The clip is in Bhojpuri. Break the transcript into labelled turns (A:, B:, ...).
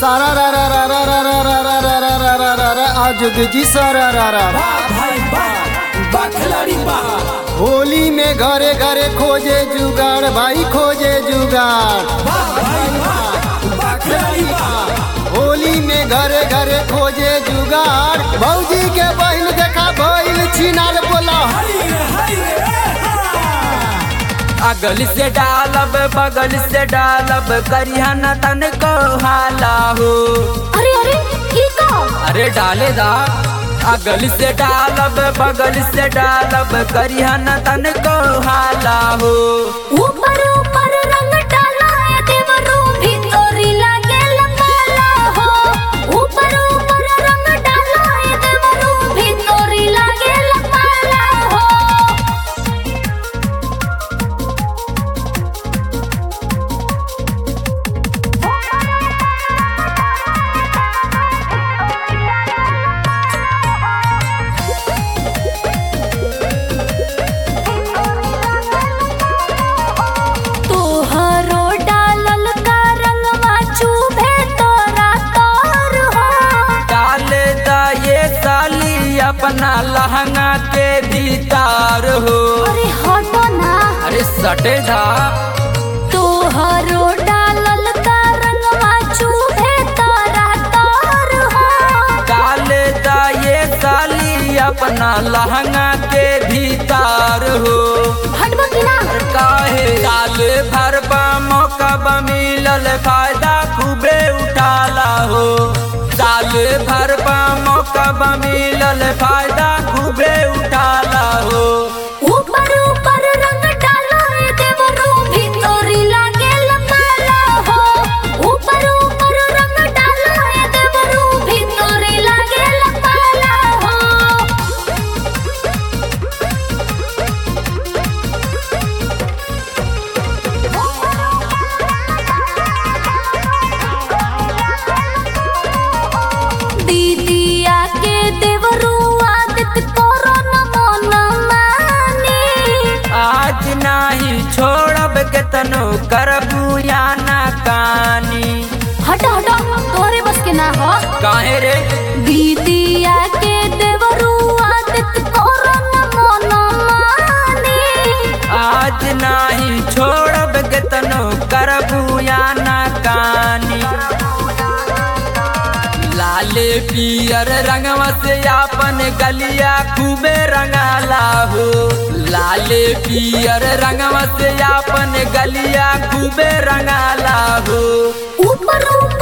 A: सारा रा रा रा रा रा रा रा रा रा रा रा रा रा रा आज जी सारा रा रा
B: वाह भाई वाह वाह खिलाड़ी वाह
A: होली में घरे घरे खोजे जुगाड़ भाई खोजे जुगाड़
B: वाह भाई वाह वाह खिलाड़ी वाह
A: होली में घरे घरे खोजे जुगाड़ भौजी के बहन देखा भइल छिनार बोला
B: हाय रे हाय रे हा।
C: अगल से डालब बगल से डालब करिया न तन को हाला हो
D: अरे अरे ये का
C: अरे डाले दा अगल से डालब बगल से डालब करिया न तन को हाला हो
D: ऊपर ऊपर रंग डाला है देवरू भीतरी लागे लंगाला हो ऊपर ऊपर रंग डाला है देवरू भीतरी लागे लंगाला हो तोहरो डालल का रंगवा चुभे तोरा तोर हो
C: डाले दा ये साली अपना लहंगा के भीतर हो
D: अरे हटो ना
C: अरे सटे दा
D: तोहरो डालल का रंगवा चुभे तोरा तोर हो
C: डाले दा ये साली अपना लहंगा के भीतर हो
D: हटबो कि ना
C: काहे साल भर बा मौका बा मिलल फायदा खूबे उठाला हो साल भर बा मौका बा मिलल फायदा खूबे उठाला हो
D: ऊपर ऊपर रंग डाला है देवरू भीतरी लागे लंगाला हो ऊपर ऊपर रंग डाला है देवरू भीतरी लागे लंगाला हो दीदिया के देवरू आदत करो न मन मानी
C: आज नाही छोड़ब केतनो करबू या ना कानी
D: हट हट तोरे बस के ना हो
C: काहे रे
D: दीदिया के देवरू आदत करो न मन मानी
C: आज नाही छोड़ब केतनो करबू या ना कानी लाले पियर रंगवा से आपन गलिया खूबे रंगाला हो लाले पियर रंगवा से आपन गलिया खूबे रंगाला हो
D: ऊपर ऊपर